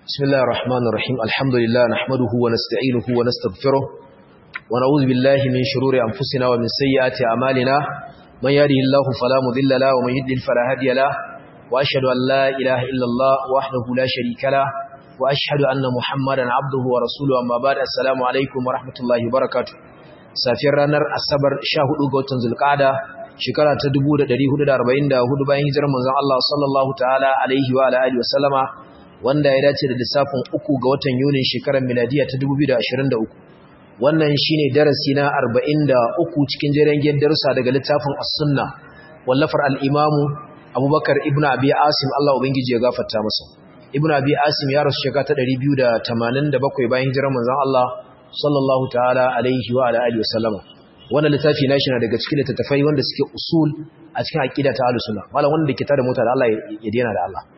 بسم الله الرحمن الرحيم الحمد لله نحمده ونستعينه ونستغفره ونعوذ بالله من شرور أنفسنا ومن سيئات أعمالنا من يهده الله فلا مضل له ومن يضلل فلا هادي له وأشهد أن لا إله إلا الله وحده لا شريك له وأشهد أن محمدا عبده ورسوله أما بعد السلام عليكم ورحمة الله وبركاته safiyar ranar asabar 14 ga watan zulqa'ada shekara ta 1444 bayan hijirar manzon Allah sallallahu ta'ala alaihi wa alihi wa sallama wanda ya dace da lissafin uku ga watan Yunin shekarar miladiya ta 2023 wannan shine darasi na 43 cikin jerengen darussa daga littafin as-sunna wallafar al-imam Abubakar ibn Abi Asim Allah ubangiji ya gafarta masa ibn Abi Asim ya rasu shekara ta 287 bayan hijirar manzon Allah sallallahu ta'ala alaihi wa alihi wa sallama wannan littafi nashi na daga cikin littattafai wanda suke usul a cikin aqida ta ahlus sunna malam wanda ke tada mota da Allah ya dena da Allah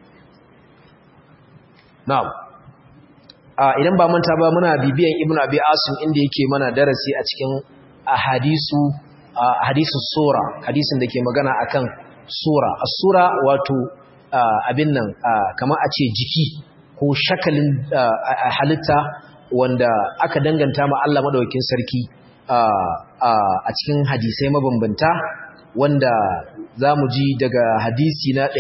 na'am a idan ba manta ba muna bibiyan ibnu abi asim inda yake mana darasi a cikin ahadisu hadisu sura hadisin da ke magana akan sura as-sura wato abin nan kamar a ce jiki ko shakalin halitta wanda aka danganta ma Allah madaukakin sarki a cikin hadisai mabambanta wanda zamu ji daga hadisi na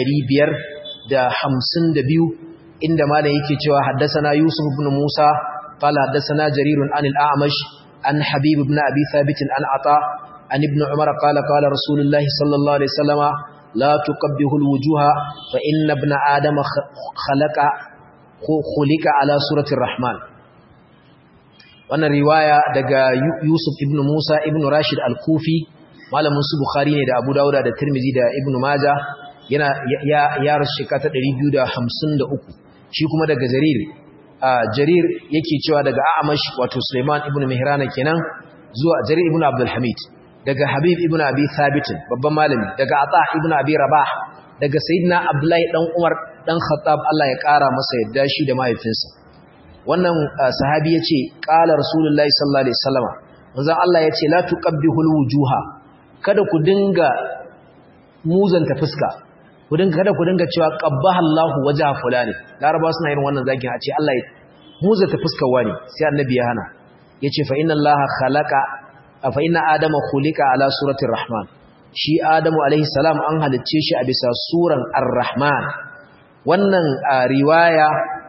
552 inda malam yake cewa haddathana Yusuf ibn Musa qala haddathana Jarir an al-A'mash an Habib ibn Abi Thabit an Ata an ibn Umar qala qala Rasulullah sallallahu alaihi wasallama la tuqabbihu al-wujuha fa inna ibn Adam khalaqa khuliqa ala surati ar-Rahman wannan riwaya daga Yusuf ibn Musa ibn Rashid al-Kufi malamin su Bukhari ne da Abu Dawud da Tirmidhi da Ibn Majah yana ya ya rasu shekara ta 253 shi kuma daga Jarir Jarir yake cewa daga A'mash wato Sulaiman ibn Mihrana kenan zuwa Jarir ibn Abdul Hamid daga Habib ibn Abi Thabit babban malami daga Ata ibn Abi Rabah daga Sayyidina Abdullahi dan Umar dan Khattab Allah ya kara masa yadda shi da mahaifinsa wannan sahabi yace qala rasulullahi sallallahu alaihi wasallama manzon Allah yace la tuqabbihul wujuha kada ku dinga muzanta fuska ku dinga kada ku dinga cewa qabbaha Allahu wajha fulani laraba suna yin wannan zakin a ce Allah ya muzanta fuskar wani sai annabi ya hana yace fa inna Allaha khalaqa fa inna adama khuliqa ala surati rahman shi adamu alaihi salam an halicce shi a bisa suran ar-rahman wannan riwaya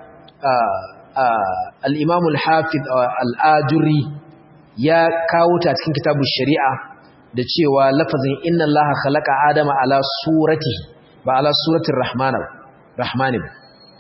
al-imam al-hafiz al-ajuri ya kawo ta cikin kitabun shari'a da cewa lafazin inna allaha khalaqa adama ala suratihi ba ala suratin rahmana rahmani ba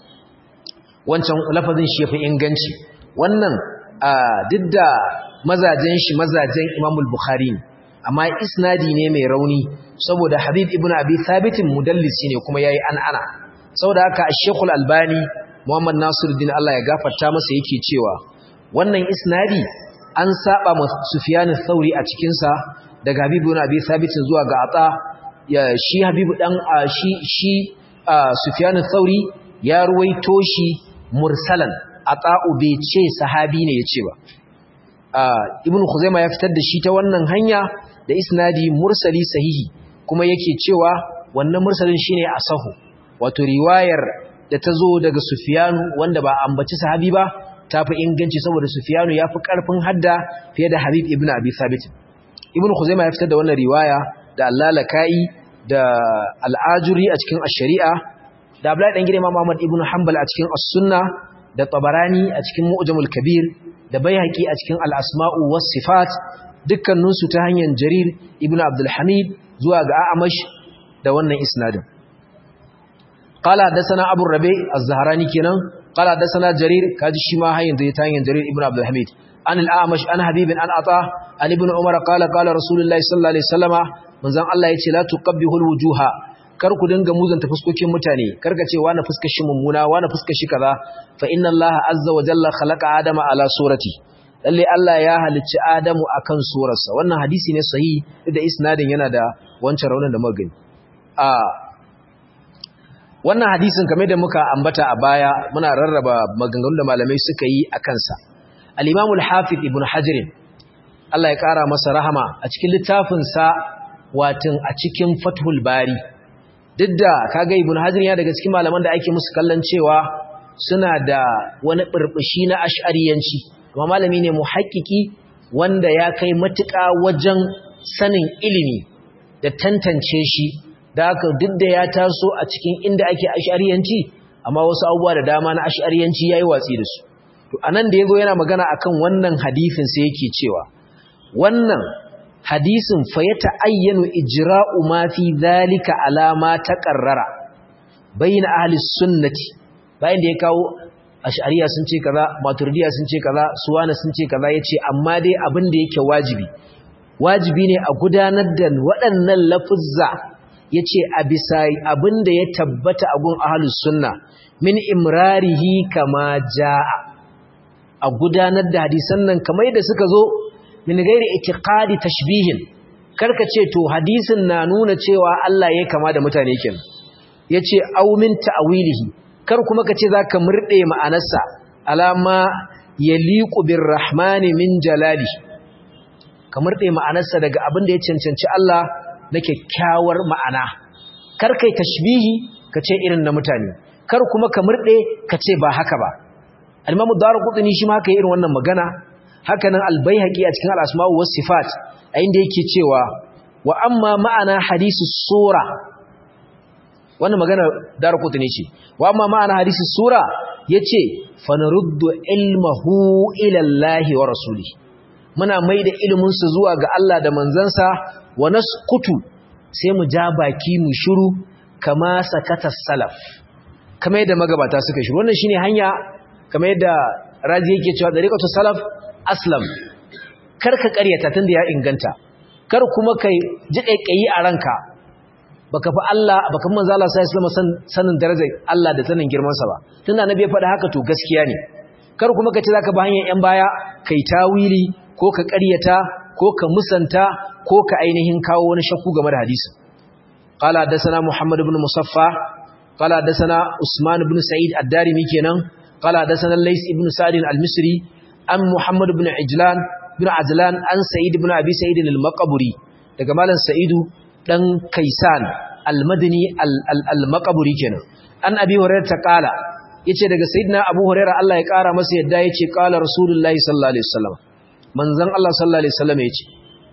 wancan lafazin shi yafi inganci wannan duk da mazajen shi mazajen Imam al-Bukhari ne amma isnadi ne mai rauni saboda Habib ibn Abi Thabit mudallisi ne kuma yayi an'ana saboda haka Sheikh al-Albani Muhammad Nasiruddin Allah ya gafarta masa yake cewa wannan isnadi an saba ma Sufyan al-Thawri a cikin sa daga Habib ibn Abi Thabit zuwa ga Ata ya shi Habibu dan shi shi Sufyan al-Thauri ya ruwaito shi mursalan ata'u bai ce sahabi ne yace ba Ibn Khuzaimah ya fitar da shi ta wannan hanya da isnadi mursali sahihi kuma yake cewa wannan mursalin shine asahu wato riwayar da ta zo daga Sufyan wanda ba ambaci sahabi ba tafi inganci saboda Sufyan ya fi karfin hadda fiye da Habib ibn Abi Thabit Ibn Khuzaimah ya fitar da wannan riwaya da allalaka'i da al'ajuri a cikin ash-shari'a da Abdullahi dan Imam Ahmad ibn Hanbal a cikin as-sunna da Tabarani a cikin Mu'jamul Kabir da Baihaqi a cikin al-asma'u was-sifat dukkanin su ta hanyar Jarir ibn Abdul Hamid zuwa ga A'mash da wannan isnadin qala hadathana Abu Rabi' az-Zahrani kenan qala hadathana Jarir kaji shi ma hanyar da ta hanyar Jarir ibn Abdul Hamid an al-A'mash an Habib an Ata an ibn Umar qala qala Rasulullahi sallallahu alaihi wasallama manzon Allah yace la tuqabbihul wujuha kar ku dinga muzanta fuskokin mutane kar ka ce wani fuskar shi mummuna wani fuskar shi kaza fa inna Allah azza wa jalla khalaqa adama ala surati lalle Allah ya halicci Adamu akan surarsa wannan hadisi ne sahihi da isnadin yana da wancan raunin da muka gani a wannan hadisin kamar da muka ambata a baya muna rarraba maganganun da malamai suka yi akan sa al-Imam al-Hafiz Ibn Hajar Allah ya kara masa rahama a cikin littafin sa watin a cikin Fathul Bari duk da kaga ibn hajar ya daga cikin malaman da ake musu kallon cewa suna da wani burbushi na ash'ariyanci amma malami ne muhakkiki wanda ya kai matuƙa wajen sanin ilimi da tantance shi da haka duk da ya taso a cikin inda ake ash'ariyanci amma wasu abubuwa da dama na ash'ariyanci yayi watsi da su to anan da yazo yana magana akan wannan hadisin sai yake cewa wannan hadisin fa ya ta'ayyanu ijra'u ma fi dhalika alama taqarrara bayna ahli sunnati bayan da ya kawo ash'ariya sun ce kaza maturidiya sun ce kaza suwana sun ce kaza yace amma dai abin da yake wajibi wajibi ne a gudanar da waɗannan lafuzza yace a bisa abin da ya tabbata a gun ahli sunna min imrarihi kama jaa a gudanar da hadisan nan kamar da suka zo min gairi itiqadi tashbihin karka ce to hadisin na nuna cewa Allah ya kama da mutane kin yace aw min ta'wilihi kar kuma ka ce zaka murde ma'anarsa alama yaliqu birrahmani min jalali ka murde ma'anarsa daga abin da ya cancanci Allah na kyakkyawar ma'ana kar kai tashbihi ka ce irin na mutane kar kuma ka murde ka ce ba haka ba al-Imam Ad-Darqutni shi ma haka irin wannan magana hakanan albayhaqi a cikin al-asma wa sifat a inda yake cewa wa amma ma'ana hadisi sura wannan magana darqut ne ce wa amma ma'ana hadisi sura yace fanaruddu ilmahu ila Allah wa rasuli muna maida ilimin su zuwa ga Allah da manzansa wa nasqutu sai mu ja baki mu shiru kama sakata salaf kamar yadda magabata suka shiru wannan shine hanya kamar yadda razi yake cewa dariqatu salaf aslam kar ka ƙaryata tunda ya inganta kar kuma kai ji kaikayi a ranka baka fi Allah baka fi manzo Allah sallallahu alaihi wasallam sanin darajar Allah da sanin girman sa ba tunda annabi ya faɗa haka to gaskiya ne kar kuma ka ce zaka ba hanyar yan baya kai tawili ko ka ƙaryata ko ka musanta ko ka ainihin kawo wani shakku game da hadisi qala hadathana muhammad ibn musaffa qala hadathana usman ibn sa'id ad-darimi kenan qala hadathana lays ibn sa'id al-misri an Muhammad ibn Ijlan ibn Ajlan an Sa'id ibn Abi Sa'id al-Maqburi daga malam Sa'idu dan Kaisan al-Madini al-Maqburi kenan an Abi Hurairah ta kala yace daga Sayyidina Abu Hurairah Allah ya kara masa yadda yace kala Rasulullahi sallallahu alaihi wasallam manzon Allah sallallahu alaihi wasallam yace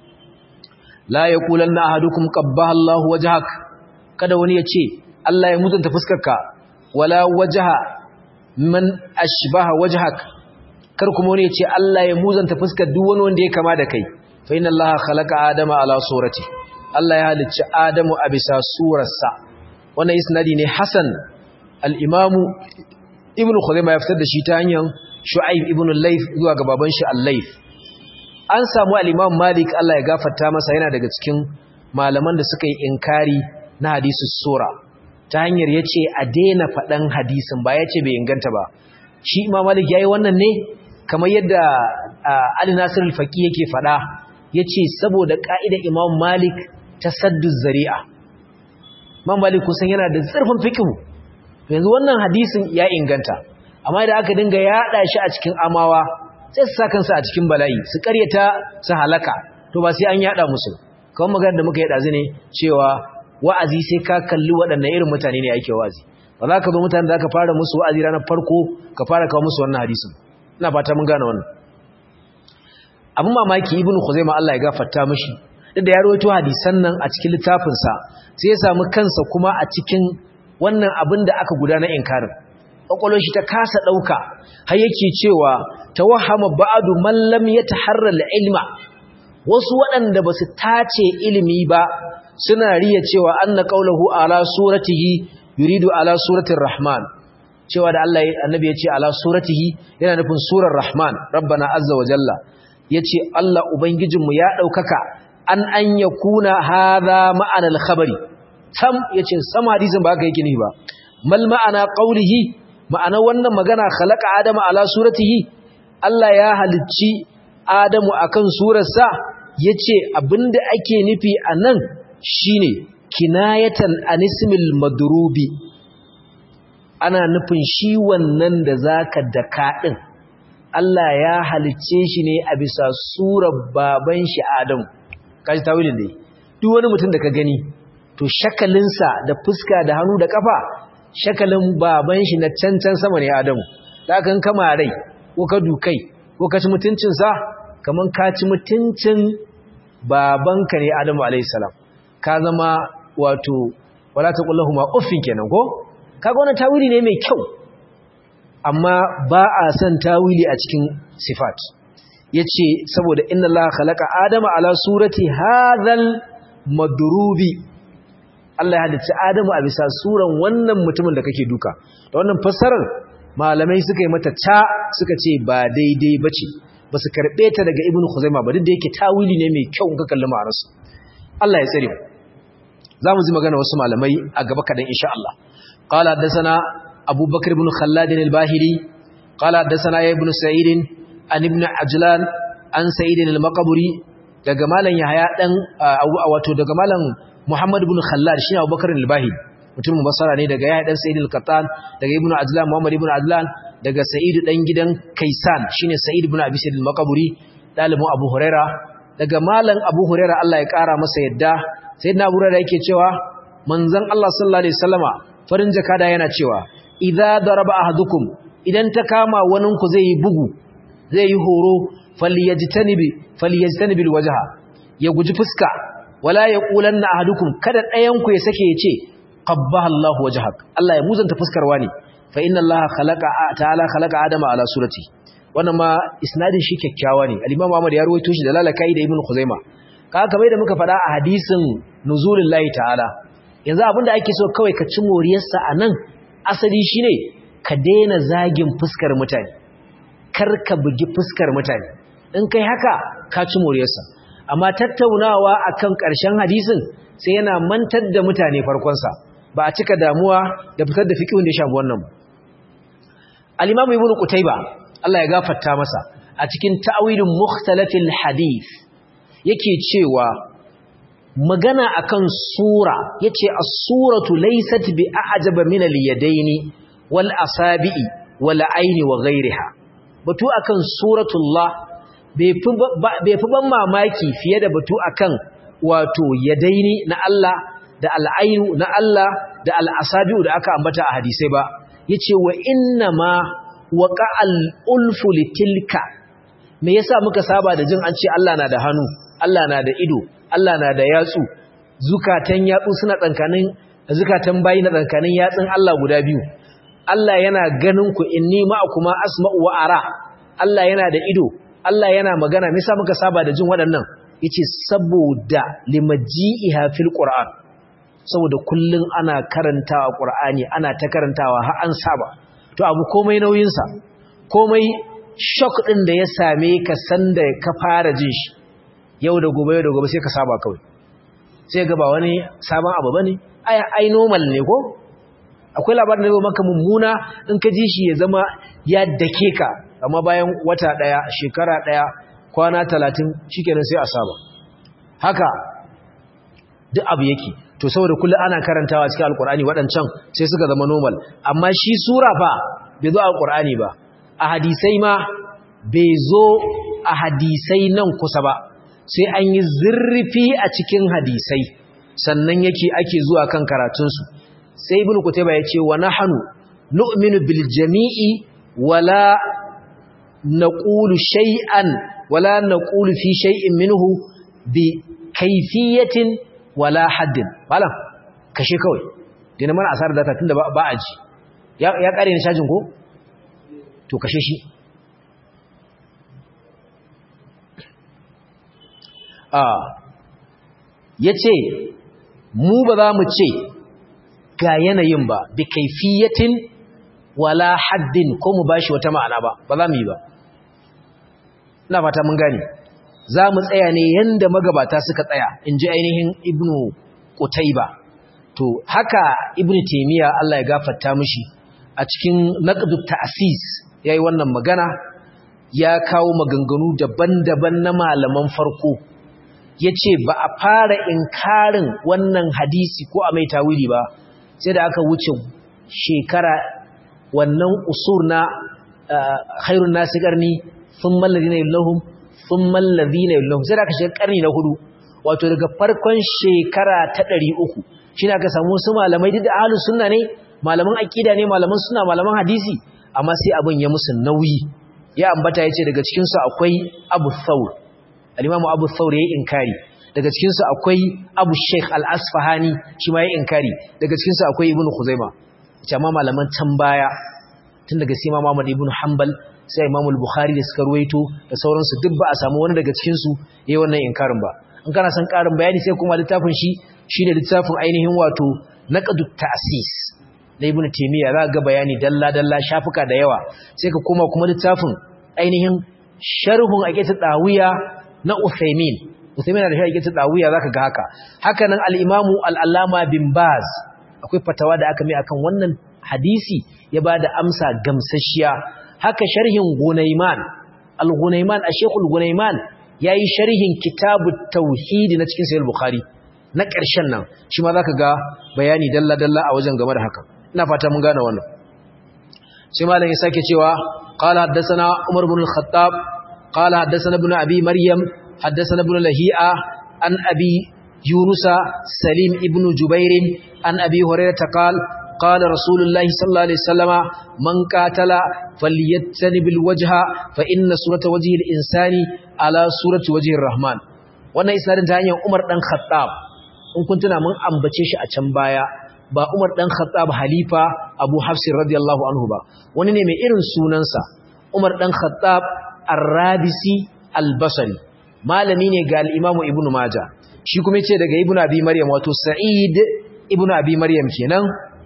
la yaqulanna ahadukum qabbaha Allahu wajhak kada wani yace Allah ya mutunta fuskarka wala wajha man ashbaha wajhak kar kuma wani ya ce Allah ya muzanta fuskar duk wani wanda ya kama da kai fa inna Allah khalaqa adama ala surati Allah ya halicci Adamu a bisa surarsa wannan isnadi ne Hasan al-Imam Ibn Khuzaimah ya fitar da shi ta hanyar Shu'aib ibn al-Layth zuwa ga baban shi al-Layth an samu al-Imam Malik Allah ya gafarta masa yana daga cikin malaman da suka yi inkari na hadisi sura ta hanyar yace a daina faɗan hadisin ba yace bai inganta ba shi Imam Malik yayi wannan ne kamar yadda Ali Nasir al-Faqi yake fada yace saboda ka'idar Imam Malik tasaddu zari'a Imam Malik kusan yana da zurfin fiqh yanzu wannan hadisin ya inganta amma idan aka dinga yada shi a cikin amawa sai su saka kansu a cikin bala'i su karyata su halaka to ba sai an yada musu kamar magana da muka yada zane cewa wa'azi sai ka kalli waɗannan irin mutane ne ake wa'azi ba za ka zo mutane da aka fara musu wa'azi ranar farko ka fara kawo musu wannan hadisin ina fata mun gane wannan abin mamaki ibn khuzaimah Allah ya gafarta mishi duk da ya rawaito hadisan nan a cikin littafin sa sai ya samu kansa kuma a cikin wannan abin da aka gudana inkarin kokolon shi ta kasa dauka har yake cewa tawahhama ba'du man lam yataharra al-ilma wasu waɗanda basu tace ilimi ba suna riya cewa anna qawluhu ala suratihi yuridu ala suratir rahman cewa da Allah annabi ya ce ala suratihi yana nufin surar rahman rabbana azza wa jalla yace Allah ubangijinmu ya daukaka an an yakuna hadha ma'ana al-khabari sam yace sam hadisin ba haka yake ne ba mal ma'ana qawlihi ma'ana wannan magana khalaqa adama ala suratihi Allah ya halicci adamu akan surarsa yace abinda ake nufi anan shine kinayatan anismil madrubi ana nufin shi wannan da zaka daka din Allah ya halicce shi ne a bisa surar baban shi Adam kaji tawilin dai duk wani mutum da ka gani to shakalinsa da fuska da hannu da kafa shakalin baban shi na cancan sama ne Adamu da kan kama rai ko ka dukai ko ka ci mutuncin sa kaman ka ci mutuncin babanka ne Adamu alayhi salam ka zama wato wala taqullahu ma uffin kenan ko kaga wannan tawili ne mai kyau amma ba a son tawili a cikin sifat yace saboda inna allaha khalaqa adama ala surati hadhal madrubi Allah ya halicci Adamu a bisa suran wannan mutumin da kake duka da wannan fassarar malamai suka yi mata ta suka ce ba daidai bace ba su karbe ta daga Ibn Khuzaimah ba duk da yake tawili ne mai kyau in ka kalli ma'anarsa Allah ya tsare mu za mu ji magana wasu malamai a gaba kadan insha Allah qala hadathana Abu Bakr ibn Khallad al-Bahili qala hadathana Ibn Sa'id an ibn Ajlan an Sa'id al-Maqburi daga malam Yahya dan wato daga malam Muhammad ibn Khallad shine Abu Bakr al-Bahili mutumin Basra ne daga Yahya dan Sa'id al-Qattan daga Ibn Ajlan Muhammad ibn Ajlan daga Sa'id dan gidan Kaisan shine Sa'id ibn Abi Sa'id al-Maqburi dalibin Abu Huraira daga malam Abu Huraira Allah ya kara masa yadda sayyidina Abu Hurairah yake cewa manzon Allah sallallahu alaihi wasallama farin jakada yana cewa idza daraba ahadukum idan ta kama wanin ku zai yi bugu zai yi horo falyajtanibi falyajtanibil wajha ya guji fuska wala yaqulanna ahadukum kada ɗayan ku ya sake ya ce qabbaha Allah wajhak Allah ya muzanta fuskar wani fa inna Allah khalaqa ta'ala khalaqa adama ala surati wannan ma isnadin shi kyakkyawa ne al-Imam Ahmad ya rawaito shi da lalakai da Ibn Khuzaimah kaga kamar da muka faɗa a hadisin nuzulin lahi ta'ala yanzu abinda ake so kawai ka ci moriyarsa a nan asali shine ka daina zagin fuskar mutane kar ka bugi fuskar mutane in kai haka ka ci moriyarsa amma tattaunawa akan ƙarshen hadisin sai yana mantar da mutane farkonsa ba a cika damuwa da fitar da fiqhun da ya shafi wannan al-imam ibnu qutayba Allah ya gafarta masa a cikin ta'wilin mukhtalafil hadith yake cewa magana akan sura yace as-suratu laysat bi a'jaba min al-yadaini wal asabi'i wal aini wa ghayriha batu akan suratullah bai fi ban mamaki fiye da batu akan wato yadaini na Allah da al-ainu na Allah da al-asabi'u da aka ambata a hadisai ba yace wa inna ma waqa'al ulfu litilka me yasa muka saba da jin an ce Allah na da hannu Allah na da ido Allah na da yatsu zukatan yatsu suna tsankanin zukatan bayi na tsankanin yatsun Allah guda biyu Allah yana ganin ku inni ma'akuma asma'u wa ara Allah yana da ido Allah yana magana me yasa muka saba da jin waɗannan yace saboda limaji'iha fil qur'an saboda kullun ana karantawa qur'ani ana ta karantawa har an saba to abu komai nauyin sa komai shock din da ya same ka sanda ka fara jin shi yau da gobe yau da gobe sai ka saba kawai sai ga ba wani sabon abu bane ai ai normal ne ko akwai labarin da zai maka mummuna in ka ji shi ya zama ya dake ka amma bayan wata daya shekara daya kwana 30 shikenan sai a saba haka duk abu yake to saboda kullum ana karantawa cikin alkur'ani waɗancan sai suka zama normal amma shi sura fa bai zo a alkur'ani ba a hadisai ma bai zo a hadisai nan kusa ba sai an yi zurfi a cikin hadisai sannan yake ake zuwa kan karatunsu sai ibn kutayba ya ce wa nahnu nu'minu bil jami'i wala naqulu shay'an wala naqulu fi shay'in minhu bi kayfiyatin wala haddin malam kashe kawai dina mana asarar data tunda ba a ji ya ya kare ni shajin ko to kashe shi ya ce mu ba za mu ce ga yanayin ba bi kaifiyatin wala haddin ko mu bashi wata ma'ana ba ba za mu yi ba ina fata mun gane za mu tsaya ne yanda magabata suka tsaya in ji ainihin ibnu qutayba to haka ibnu taymiya Allah ya gafarta mishi a cikin naqdu ta'sis yayi wannan magana ya kawo maganganu daban-daban na malaman farko ya ce ba a fara inkarin wannan hadisi ko a mai tawili ba sai da aka wuce shekara wannan usur na khairun nasi karni sun mallazi na yallahun sun mallazi na yallahun sai da aka shiga karni na hudu wato daga farkon shekara ta ɗari uku shi aka samu su malamai duk da ahalus sunna ne malaman aqida ne malaman suna malaman hadisi amma sai abin ya musu nauyi ya ambata yace daga cikin su akwai Abu Thawr al-Imam Abu Thawr yayi inkari daga cikin su akwai Abu Sheikh Al-Asfahani shi ma yayi inkari daga cikin su akwai Ibn Khuzaima ita ma malaman can baya tun daga sai Imam Ahmad ibn Hanbal sai Imam al-Bukhari da suka ruwaito da sauransu duk ba a samu wani daga cikin su yayi wannan inkarin ba in kana son karin bayani sai kuma littafin shi shine littafin ainihin wato naqdu ta'sis na Ibn Taymiyyah za ga bayani dalla dalla shafuka da yawa sai ka koma kuma littafin ainihin sharhun aqidatu dawiya na Uthaymin Uthaymin da shi aqidatu dawiya zaka ga haka haka nan al-Imam al-Allama bin Baz akwai fatawa da aka mai akan wannan hadisi ya bada amsa gamsashiya haka sharhin Gunayman al-Gunayman a-Sheikh al-Gunayman yayi sharhin kitabut tauhid na cikin sahih bukhari na ƙarshen nan shi ma zaka ga bayani dalla dalla a wajen game da haka ina fata mun gane wannan sai malam ya sake cewa qala haddathana Umar ibn al-Khattab qala haddathana ibn Abi Maryam haddathana ibn Lahi'a an Abi Yunus Salim ibn Jubair an Abi Hurairah qala قال رسول الله صلى الله عليه وسلم من قاتل فليتنب الوجه فإن سورة وجه الإنسان على سورة وجه الرحمن wannan isnadin ta hanyar Umar dan Khattab in kun tuna mun ambace shi a can baya ba Umar dan Khattab halifa Abu Hafs radiyallahu anhu ba wani ne mai irin sunansa Umar dan Khattab Ar-Rabisi Al-Basri malami ne ga al-Imam Ibn Majah shi kuma yace daga Ibn Abi Maryam wato Sa'id Ibn Abi Maryam kenan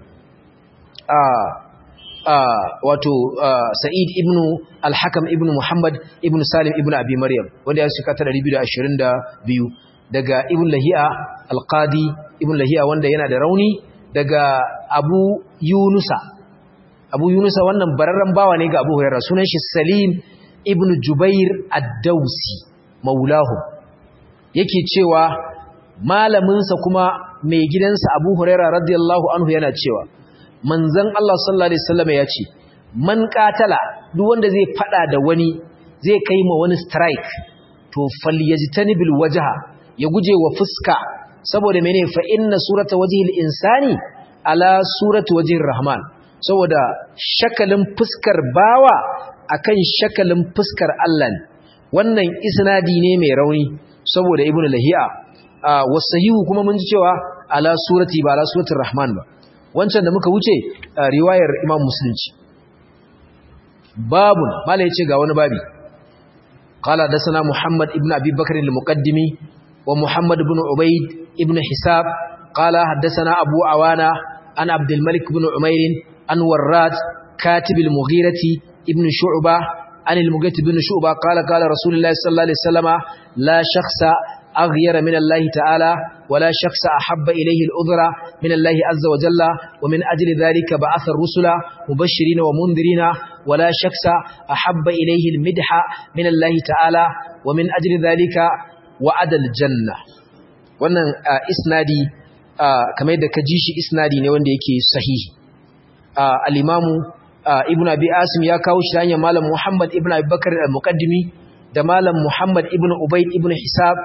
wato Sa'id ibn al-Hakam ibn Muhammad ibn Salim ibn Abi Maryam wanda ya shika ta 222 daga Ibn Lahiya al-Qadi Ibn Lahiya wanda yana da rauni daga Abu Yunusa Abu Yunusa wannan bararren bawa ne ga Abu Hurairah sunan shi Salim ibn Jubair ad-Dawsi maulahu yake cewa malaminsa kuma mai gidansa Abu Hurairah radiyallahu anhu yana cewa manzon Allah sallallahu alaihi wasallam ya ce man qatala duk wanda zai fada da wani zai kai ma wani strike to falyajtanibil wajha ya guje wa fuska saboda mene fa inna surata wajhil insani ala surati wajhir rahman saboda shakalin fuskar bawa akan shakalin fuskar Allah ne wannan isnadi ne mai rauni saboda ibnu lahiya wasahihu kuma mun ji cewa ala surati ba ala suratir rahman ba wancan da muka wuce riwayar imam musulunci babun mala yace ga wani babi qala dasana muhammad ibn abi bakr al-muqaddimi wa muhammad ibn ubayd ibn hisab qala haddathana abu awana an abd al-malik ibn umair an warrat katib al-mughirati ibn shu'bah an al-mughirati ibn shu'bah qala qala rasulullah sallallahu alaihi wasallama la shakhsa أغير من الله تعالى ولا شخص أحب إليه الأذر من الله عز وجل ومن أجل ذلك بعث الرسل مبشرين ومنذرين ولا شخص أحب إليه المدح من الله تعالى ومن أجل ذلك وعد الجنة wannan isnadi kamar yadda ka ji shi isnadi ne wanda yake sahihi al-imamu ibnu abi asim ya kawo shi hanyar malam muhammad ibnu abi bakr al-muqaddimi da malam muhammad ibnu ubayd ibnu hisab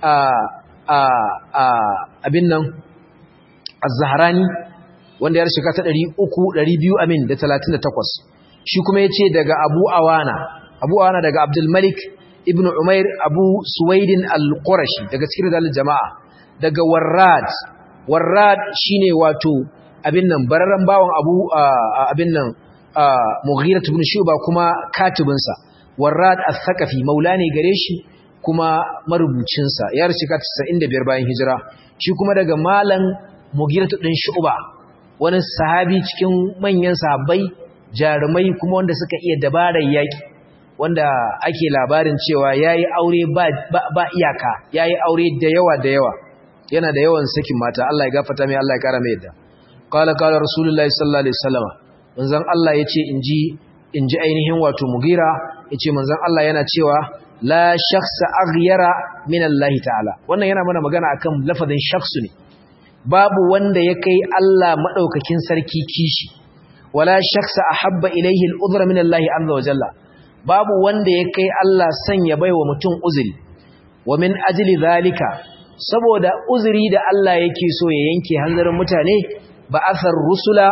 abin nan az-zahrani wanda ya shiga ta 300 200 amin da 38 shi kuma yace daga abu awana abu awana daga abdul malik ibn umair abu suwaidin al-qurashi daga cikin dalil jama'a daga warrad warrad shine wato abin nan bararan bawon abu abin nan mughirah ibn shuba kuma katibinsa warrad al-thaqafi maulani gare shi kuma marubucinsa ya rasu ka 95 bayan hijira shi kuma daga malan mugiratu din shu'ba wani sahabi cikin manyan sahabbai jarumai kuma wanda suka iya dabarar yaki wanda ake labarin cewa yayi aure ba ba iyaka yayi aure da yawa da yawa yana da yawan sakin mata Allah ya gafarta mai Allah ya kara mai yadda qala qala rasulullahi sallallahu alaihi wasallam manzon Allah yace inji inji ainihin wato mugira yace manzon Allah yana cewa la shakhsa aghyara min Allah ta'ala wannan yana mana magana akan lafazin shakhsu ne babu wanda ya kai Allah madaukakin sarki kishi wala shakhsa ahabba ilayhi al-udhra min Allah azza wa jalla babu wanda ya kai Allah sanya baiwa mutum uzuri wa min ajli zalika saboda uzuri da Allah yake so ya yanke hanzarin mutane ba asar rusula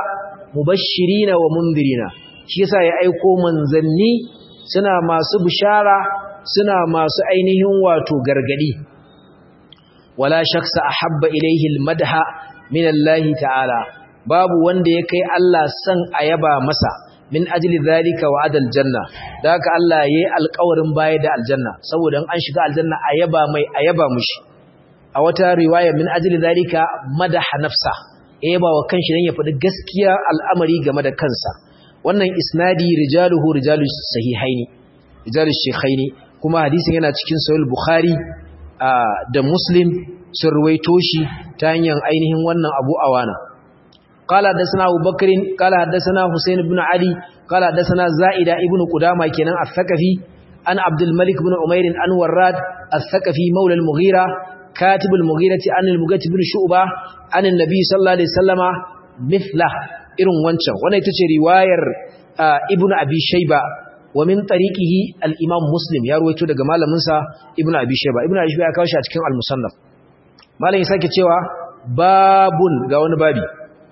mubashirina wa mundirina shi yasa ya aiko manzanni suna masu bishara suna masu ainihin wato gargadi wala shaksa ahabba ilayhi almadha min Allah ta'ala babu wanda ya kai Allah san ayaba masa min ajli zalika wa adal janna da haka Allah yayi alƙawarin baya da aljanna saboda an shiga aljanna ayaba mai ayaba mushi a wata riwaya min ajli zalika madaha nafsa ayaba wa kanshi dan ya faɗi gaskiya al'amari game da kansa wannan isnadi rijaluhu rijalus sahihaini rijalus shaykhaini kuma hadisin yana cikin sahih bukhari da muslim sun ruwaito shi ta hanyar ainihin wannan abu awana قال حدثنا ابو بكر قال حدثنا حسين بن علي قال حدثنا زائده ابن قدامه كنان الثقفي عن عبد الملك بن عمير عن وراد الثقفي مولى المغيرة كاتب المغيرة عن المغيرة بن شعبة عن النبي صلى الله عليه وسلم مثله irin wancan wannan ita ce riwayar ibnu abi shayba wa min tariqihi al-imam muslim ya ruwaito daga malamin sa ibnu abi shayba ibnu abi shayba ya kawo shi a cikin al-musannaf malamin sake cewa babun ga wani babi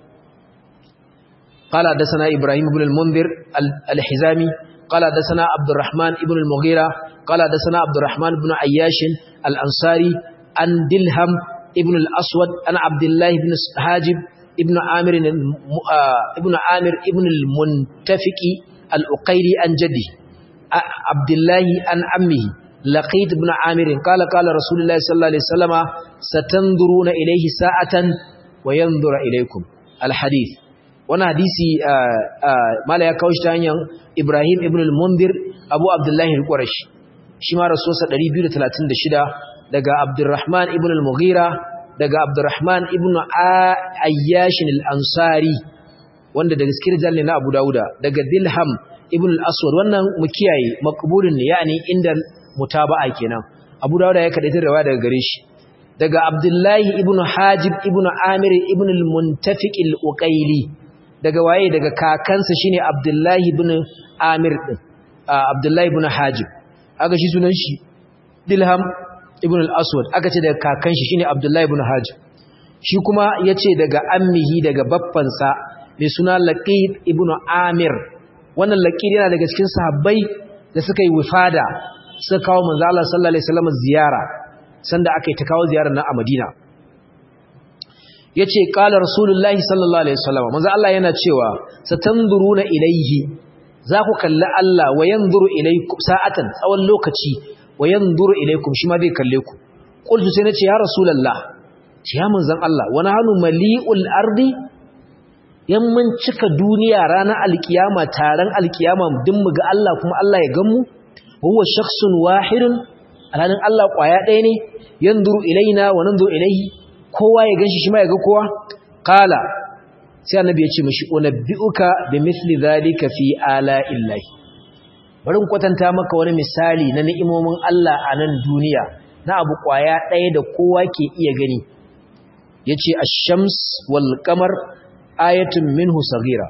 قال حدثنا إبراهيم بن المنذر الحزامي قال حدثنا عبد الرحمن بن المغيرة قال حدثنا عبد الرحمن بن عياش الأنصاري عن دلهم ابن الأسود عن عبد الله بن حاجب ابن عامر ابن عامر ابن المنتفق الأقيلي عن جده عبد الله عن عمه لقيت ابن عامر قال قال رسول الله صلى الله عليه وسلم ستنظرون إليه ساعة وينظر إليكم الحديث wani hadisi mala ya kawo shi ta hanyar Ibrahim ibn al-Mundir Abu Abdullahi al-Qurashi shi ma rasuwarsa 236 daga Abdurrahman ibn al-Mughira daga Abdurrahman ibn Ayyash al-Ansari wanda daga cikin rijal ne na Abu Dawuda daga Dilham ibn al-Aswad wannan mu kiyaye maqbulun ne yani inda mutaba'a kenan Abu Dawuda ya kadaita riwaya daga gare shi daga Abdullahi ibn Hajib ibn Amir ibn al-Muntafiq al-Uqayli daga waye daga kakansa shine Abdullahi ibn Amir din Abdullahi ibn Hajib aka shi sunan shi Dilham ibn al-Aswad aka ce daga kakan shi shine Abdullahi ibn Hajib shi kuma yace daga ammihi daga baffansa mai suna Laqid ibn Amir wannan Laqid yana daga cikin sahabbai da suka yi wifada suka kawo manzo Allah sallallahu alaihi wasallam ziyara sanda aka yi ta kawo ziyarar nan a Madina yace qala rasulullahi sallallahu alaihi wasallam manzo Allah yana cewa satanzuruna ilayhi za ku kalli Allah wa yanzuru ilaykum sa'atan tsawon lokaci wa yanzuru ilaykum shi ma zai kalle ku qultu sai nace ya rasulullah ce ya manzon Allah wa nahnu mali'ul ardi yan mun cika duniya ranar alkiyama taron alkiyama din mu ga Allah kuma Allah ya gamu huwa shakhsun wahidun alhalin Allah kwaya ɗaya ne yanzuru ilaina wa nanzuru ilaihi kowa ya ganshi shi ma ya ga kowa qala sai annabi ya ce mishi unabbiuka bimithli dhalika fi ala illahi bari kwatanta maka wani misali na ni'imomin Allah a nan duniya na abu kwaya ɗaya da kowa ke iya gani yace ash-shams wal qamar ayatun minhu saghira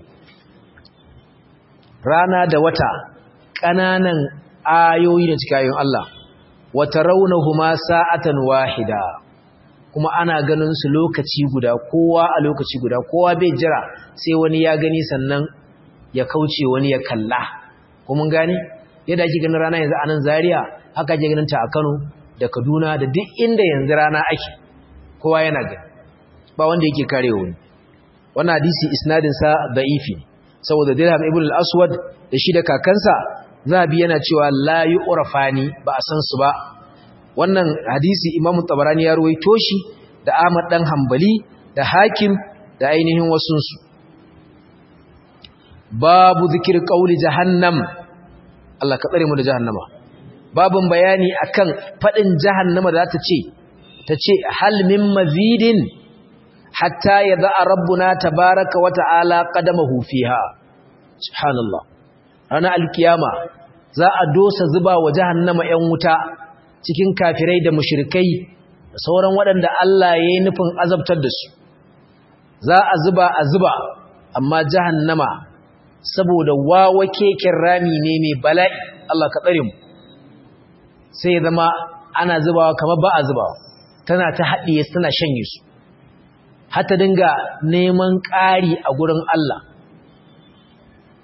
rana da wata ƙananan ayoyi da cikin Allah wata raunahuma sa'atan wahida kuma ana ganin su lokaci guda kowa a lokaci guda kowa bai jira sai wani ya gani sannan ya kauce wani ya kalla kuma gani yadda ake ganin rana yanzu a nan Zaria haka ake ganin ta a Kano da Kaduna da duk inda yanzu rana ake kowa yana gani ba wanda yake kare wani wannan hadisi isnadin sa da'ifi saboda Dirham ibn al-Aswad da shi da kakansa zabi yana cewa la yu'rafani ba a san su ba wannan hadisi Imam Tabarani ya ruwaito shi da Ahmad dan Hanbali da Hakim da ainihin wasun su babu zikir qauli jahannam Allah ka tsare mu da jahannama babun bayani akan fadin jahannama da ta ce ta ce hal min mazidin hatta yadha rabbuna tabaaraka wa ta'ala qadamahu fiha subhanallah ranar alkiyama za a dosa zuba wa jahannama 'yan wuta cikin kafirai da mushrikai da sauran waɗanda Allah ya yi nufin azabtar da su za a zuba a zuba amma jahannama saboda wawa keken rami ne mai bala'i Allah ka tsare mu sai ya zama ana zubawa kamar ba a zubawa tana ta haɗiye tana shanye su hata dinga neman ƙari a gurin Allah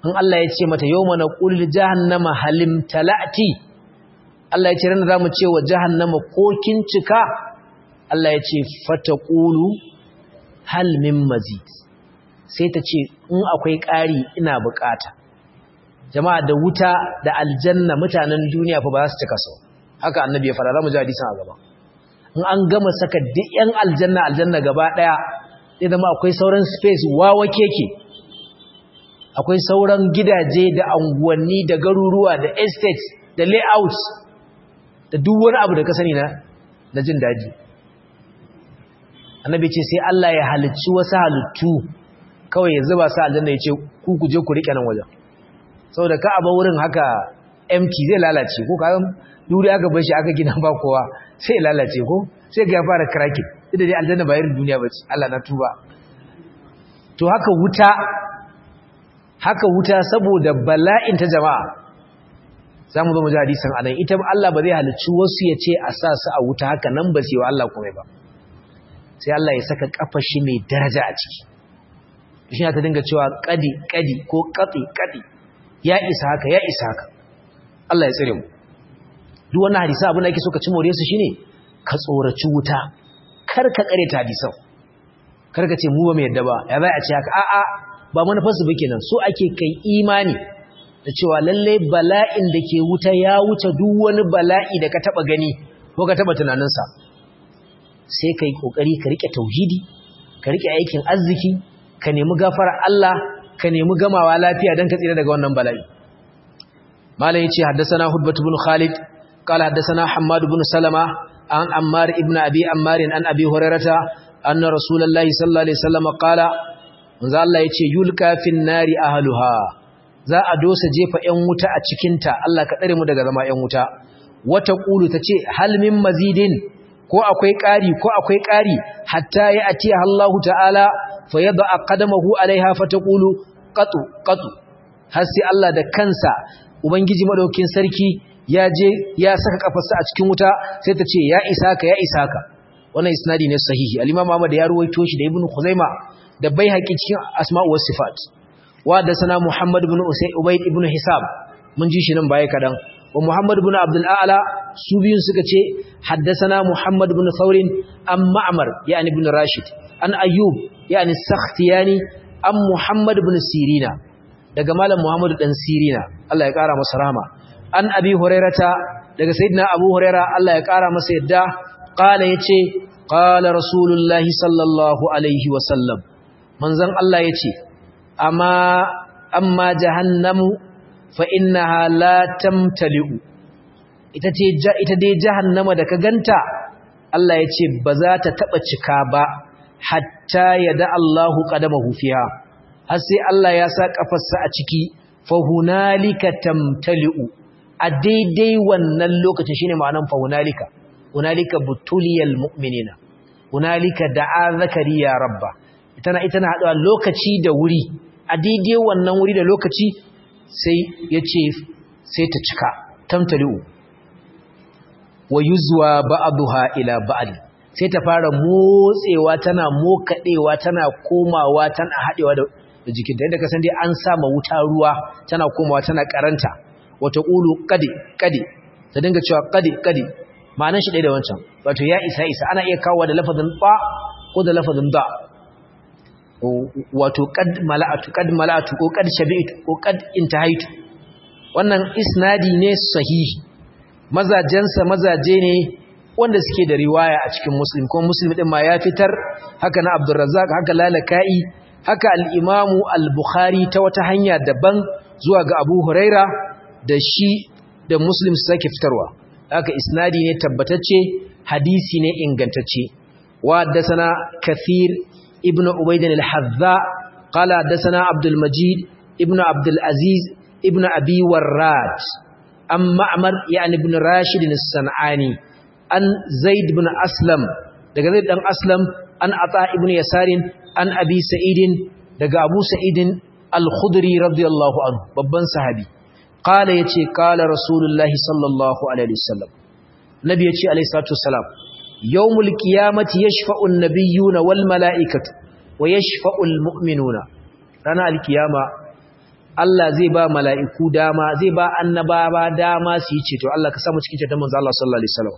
in Allah ya ce mata yawma naqulu li jahannama halim talati Allah ya ce ran zamu ce wa jahannama ko kin cika Allah ya ce fataqulu hal min mazid sai ta ce in akwai ƙari ina bukata jama'a da wuta da aljanna mutanen duniya fa ba za su cika sau haka annabi ya fara zamu ji hadisin a gaba in an gama saka duk yan aljanna aljanna gaba daya sai zama akwai sauran space wawa keke akwai sauran gidaje da anguwanni da garuruwa da estates da layouts da duk wani abu da ka sani na na jin daji annabi ce sai Allah ya halicci wasu halittu kawai ya zuba su aljanna ya ce ku ku je ku rike nan wajen saboda ka aba wurin haka empty zai lalace ko ka duri aka bar shi aka gina ba kowa sai lalace ko sai ga ya fara cracking idan dai aljanna ba irin duniya bace Allah na tuba to haka wuta haka wuta saboda bala'in ta jama'a zamu zo mu ji hadisin anan ita Allah ba zai halicci wasu ya ce a sa su a wuta haka nan ba sai wa Allah kuma ba sai Allah ya saka kafar shi mai daraja a ciki shi ta dinga cewa kadi kadi ko kati kadi ya isa haka ya isa haka Allah ya tsire mu duk wannan hadisi abin da ake so ka ci more su shine ka tsoraci wuta kar ka kare ta hadisan kar ka ce mu ba mu yadda ba ya zai a ce haka a'a ba manufarsu ba kenan so ake kai imani da cewa lalle bala'in da ke wuta ya wuce duk wani bala'i da ka taba gani ko ka taba tunaninsa sai kai kokari ka rike tauhidi ka rike aikin arziki ka nemi gafara Allah ka nemi gamawa lafiya dan ka tsira daga wannan bala'i malam yace haddathana hudbatu ibn khalid qala haddathana hammad ibn salama an ammar ibn abi ammar an abi hurairata anna rasulullahi sallallahu alaihi wasallam qala manzo Allah yace yulka fin nari ahluha za a dosa jefa 'yan wuta a cikinta Allah ka tsare mu daga zama 'yan wuta wata qulu tace hal min mazidin ko akwai ƙari ko akwai ƙari hatta ya atiya Allahu ta'ala fa yad'a qadamahu alaiha fa taqulu qatu qatu har sai Allah da kansa ubangiji madaukin sarki ya je ya saka kafarsa a cikin wuta sai ta ce ya isa ka ya isa ka wannan isnadi ne sahihi al-Imam Ahmad ya ruwaito shi da Ibn Khuzaimah da Baihaqi cikin Asma'u was Sifat wa da sana Muhammad ibn Ubayd ibn Hisab mun ji shi nan baya kadan wa Muhammad ibn Abdul A'la su biyun suka ce haddathana Muhammad ibn Thawr an Ma'mar yani ibn Rashid an Ayyub yani Sakhtiyani an Muhammad ibn Sirina daga malam Muhammad dan Sirina Allah ya kara masa rahama an Abi Hurairata daga sayyidina Abu Huraira Allah ya kara masa yadda qala yace qala Rasulullahi sallallahu alaihi wa sallam manzon Allah yace amma amma jahannamu fa innaha la tamtali'u ita ce ita dai jahannama da ka ganta Allah ya ce ba za ta taba cika ba hatta yada Allahu qadamahu fiha har sai Allah ya sa kafarsa a ciki fa hunalika tamtali'u a daidai wannan lokacin shine ma'anar fa hunalika hunalika butuliyal mu'minina hunalika da'a zakariya rabba tana ita na haɗuwa lokaci da wuri a daidai wannan wuri da lokaci sai ya ce sai ta cika tamtali'u wa yuzwa ba'daha ila ba'd sai ta fara motsewa tana mokadewa tana komawa tana hadewa da jikinta inda ka san dai an sama wuta ruwa tana komawa tana karanta wata qulu qadi qadi ta dinga cewa qadi qadi ma'anar shi ɗaya da wancan wato ya isa isa ana iya kawo da lafazin ba ko da lafazin da wato qad mala'atu qad mala'atu ko qad shabi'tu ko qad intahaitu wannan isnadi ne sahihi mazajensa mazaje ne wanda suke da riwaya a cikin muslim kuma muslim din ma ya fitar haka na abdurrazzaq haka lalaka'i haka al-imamu al-bukhari ta wata hanya daban zuwa ga abu huraira da shi da muslim su sake fitarwa haka isnadi ne tabbatacce hadisi ne ingantacce wa haddathana kathir ibnu ubayd al-hadza qala haddathana abdul majid ibnu abdul aziz ibnu abi warrad an ma'mar yani ibn rashid as-sanani an zaid ibn aslam daga zaid dan aslam an ata ibn yasarin an abi sa'idin daga abu sa'idin al-khudri radiyallahu anhu babban sahabi qala yace qala rasulullahi sallallahu alaihi wasallam nabi yace alaihi salatu wassalam yawmul qiyamati yashfa'u an-nabiyyuna wal mala'ikatu wa yashfa'u al-mu'minuna rana al-qiyama Allah zai ba mala'iku dama zai ba annabawa dama su yi ceto Allah ka samu cikin ceton manzo Allah sallallahu alaihi wasallam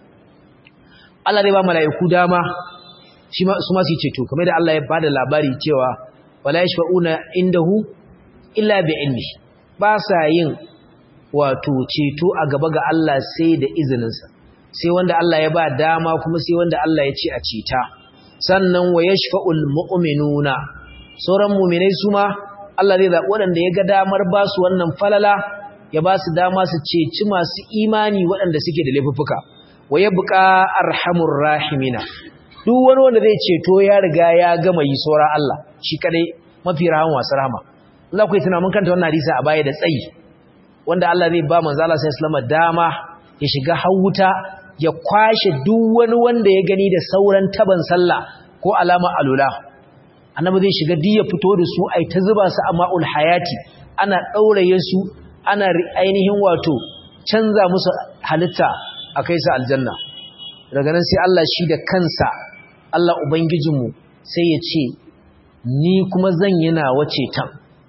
Allah zai ba mala'iku dama shi ma su ma su yi ceto kamar da Allah ya bada labari cewa wala yashfa'una indahu illa bi ilmi ba sa yin wato ceto a gaba ga Allah sai da izininsa sai wanda Allah ya ba dama kuma sai wanda Allah ya ce a ceta sannan wa yashfa'ul mu'minuna sauran mu'minai su ma Allah zai zaɓi waɗanda ya ga damar ba su wannan falala ya ba su dama su ceci masu imani waɗanda suke da laifuffuka wa ya buƙa arhamur rahimina duk wani wanda zai ceto ya riga ya gama yi saura Allah shi kadai mafi rahama wasu rahama Allah ku yi tunanin kanta wannan hadisi a baya da tsayi wanda Allah zai ba manzo Allah sallallahu alaihi dama ya shiga hawuta ya kwashe duk wani wanda ya gani da sauran taban sallah ko alama alula annabi zai shiga diya fito da su ai ta zuba su a ma'ul hayati ana dauraye su ana ainihin wato canza musu halitta a kai su aljanna daga nan sai Allah shi da kansa Allah ubangijinmu sai ya ce ni kuma zan yi nawa ceton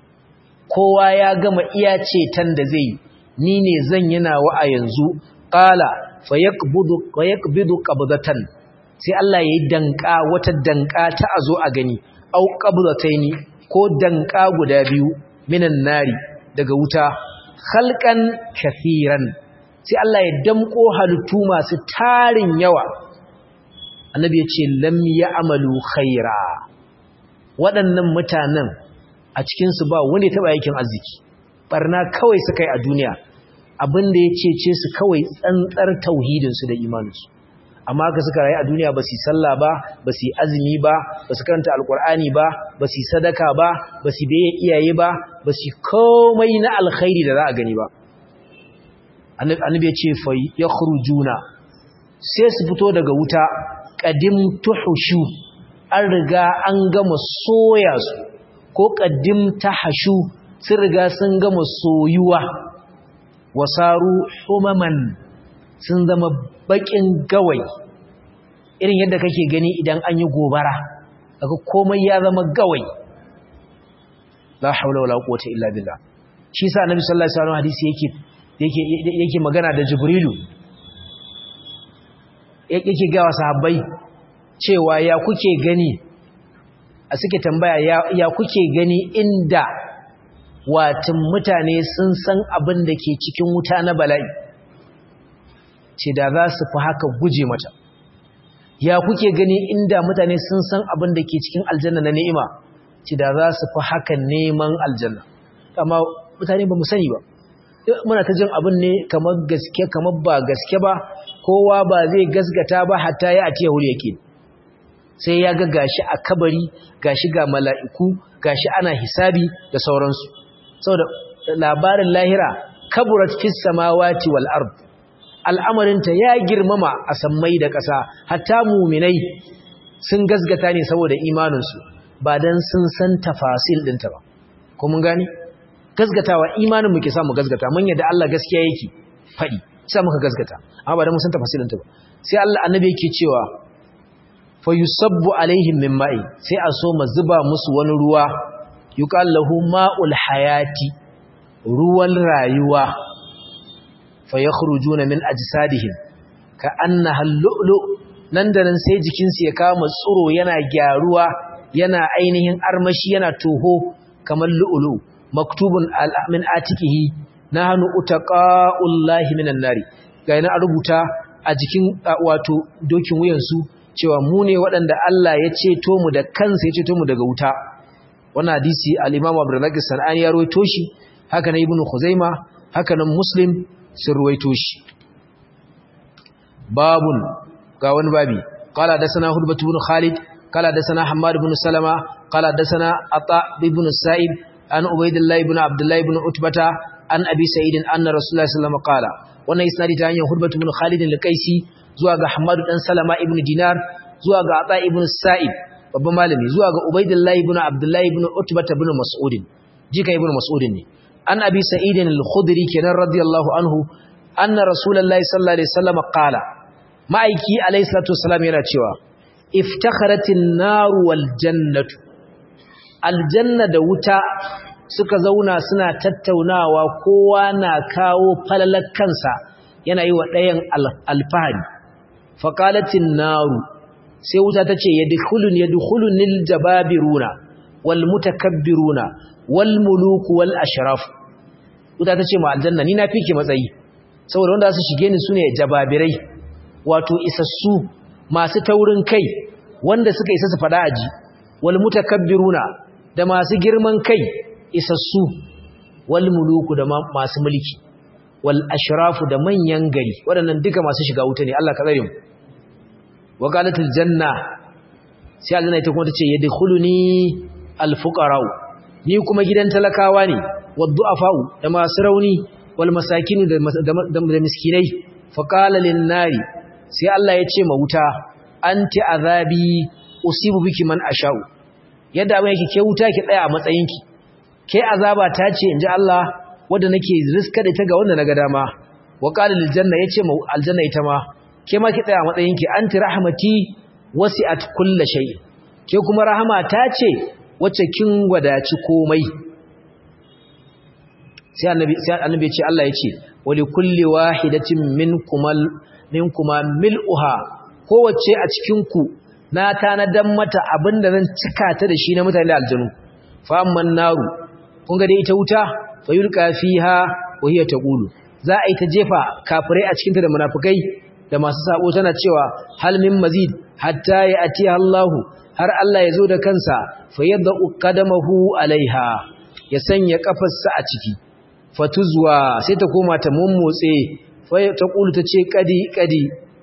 kowa ya gama iya ceton da zai ni ne zan yi nawa a yanzu qala fayaqbidu fayaqbidu qabdatan sai Allah ya yi danka wata danka ta azo a gani au qabdataini ko danka guda biyu minan nari daga wuta khalqan kathiran sai Allah ya damko halittu masu tarin yawa annabi ya ce lam ya'malu khaira waɗannan mutanen a cikin su ba wanda ya taba aikin arziki barna kawai suka yi a duniya abin da ya cece su kawai tsantsar tauhidin su da imaninsu amma haka suka rayu a duniya ba su yi sallah ba ba su yi azumi ba ba su karanta alkur'ani ba ba su yi sadaka ba ba su biye iyaye ba ba su komai na alkhairi da za a gani ba annabi ya ce fa yakhrujuna sai su fito daga wuta qadim tuhushu an riga an gama soya su ko qadim tahashu sun riga sun gama soyuwa wasaru humaman sun zama bakin gawai irin yadda kake gani idan an yi gobara daga komai ya zama gawai la haula wala quwwata illa billah shi sa annabi sallallahu alaihi wasallam hadisi yake yake yake magana da jibrilu yake ga sahabbai cewa ya kuke gani a suke tambaya ya, ya kuke gani inda watin mutane sun san abin da ke cikin wuta na bala'i ce da za su fi haka guje mata ya kuke gani inda mutane sun san abin da ke cikin aljanna na ni'ima ce da za su fi haka neman aljanna amma mutane ba mu sani ba muna ta jin abin ne kamar gaske kamar ba gaske ba kowa ba zai gasgata ba hatta ya atiya hul yake sai ya ga gashi a kabari gashi ga mala'iku gashi ana hisabi da sauransu saboda labarin lahira kaburat fis samawati wal ard al'amarinta ya girmama a sammai da ƙasa hatta muminai sun gasgata ne saboda imaninsu ba don sun san tafasil ɗinta ba ko mun gani gasgatawa imanin muke samu gasgata mun yadda Allah gaskiya yake faɗi sai muka gasgata amma ba don mun san tafasil ɗinta ba sai Allah annabi yake cewa fa yusabbu alaihim min ma'i sai a so ma zuba musu wani ruwa yuqal lahu ma'ul hayati ruwan rayuwa fayakhrujuna min ajsadihim ka annaha lu'lu nan da nan sai jikin su ya kama tsuro yana gyaruwa yana ainihin armashi yana toho kamar lu'lu maktubun min atikihi nahnu utaqa'ullahi minan nari ga yana rubuta a jikin wato dokin wuyan su cewa mu ne waɗanda Allah ya ceto mu da kansa ya ceto mu daga wuta wannan hadisi al-Imam Abdurrazzaq Sanani ya rawaito shi haka na Ibn Khuzaimah haka nan Muslim sun ruwaito shi babun ga wani babi qala da sana hudbatu ibn khalid qala da sana hammad ibn salama qala da sana ata ibn sa'ib an ubaydillah ibn abdullah ibn utbata an abi sa'id anna rasulullahi sallallahu alaihi wasallam qala wannan isnadi ta hanyar hudbatu ibn khalid al-qaisi zuwa ga hammad dan salama ibn dinar zuwa ga ata ibn sa'ib babban malami zuwa ga ubaydillah ibn abdullah ibn utbata ibn mas'ud jika ibn mas'ud ne an abi sa'id al-khudri kenan radiyallahu anhu anna rasulullahi sallallahu alaihi wasallam qala ma'aiki alayhi salatu wassalam yana cewa iftakharatin naru wal jannatu aljanna da wuta suka zauna suna tattaunawa kowa na kawo falalar kansa yana yi wa ɗayan alfahari faƙalatin naru sai wuta ta ce yadkhulun yadkhulunil jababiruna wal mutakabbiruna wal muluku wal ashraf wuta ta ce ma aljanna ni na fike matsayi saboda wanda su shige ni sune jababirai wato isassu masu taurin kai wanda suka isa su fada aji wal mutakabbiruna da masu girman kai isassu wal muluku da masu mulki wal ashrafu da manyan gari waɗannan duka masu shiga wuta ne Allah ka tsare mu wa qalatil janna sai aljanna ita kuma tace yadkhuluni al fuqara ni kuma gidan talakawa ne wad du'afa da masu rauni wal masakin da da miskinai fa qala lin nari sai Allah ya ce ma wuta anti azabi usibu biki man asha'u yadda abin yake ke wuta ki tsaya a matsayinki ke azaba ta ce inji Allah wanda nake riska da ita ga wanda naga dama wa qala lil janna yace ma aljanna ita ma ke ma ki tsaya a matsayinki anti rahmati wasi'at kull shay ke kuma rahama ta ce wacce kin wadaci komai sai annabi sai annabi ya ce Allah ya ce wa li kulli wahidatin minkumal minkuma mil'uha kowace a cikin ku na tanadan mata abinda zan cika ta da shi na mutane da aljanu fa amman naru kun ga dai ita wuta fa yulqa fiha wa hiya taqulu za a yi ta jefa kafirai a cikin ta da munafikai da masu sabo tana cewa hal min mazid hatta ya ati Allah har Allah ya zo da kansa fa yadda qadamahu alaiha ya sanya kafarsa a ciki fatuzwa sai ta koma ta mummotse fa taqulu tace kadi kadi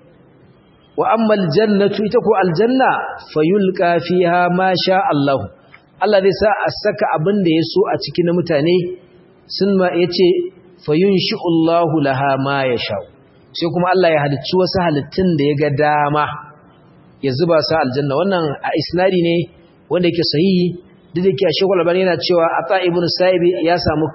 wa amma aljannatu ita ko aljanna fayulqa fiha ma sha Allah Allah zai sa a saka abin da yaso a cikin mutane sun ma yace fayunshi'u Allahu laha ma yasha sai kuma Allah ya halicci wasu halittun da ya ga dama ya zuba su aljanna wannan a isnadi ne wanda yake sahihi duk da yake Sheikh Al-Albani yana cewa Ata ibn Sa'ibi ya samu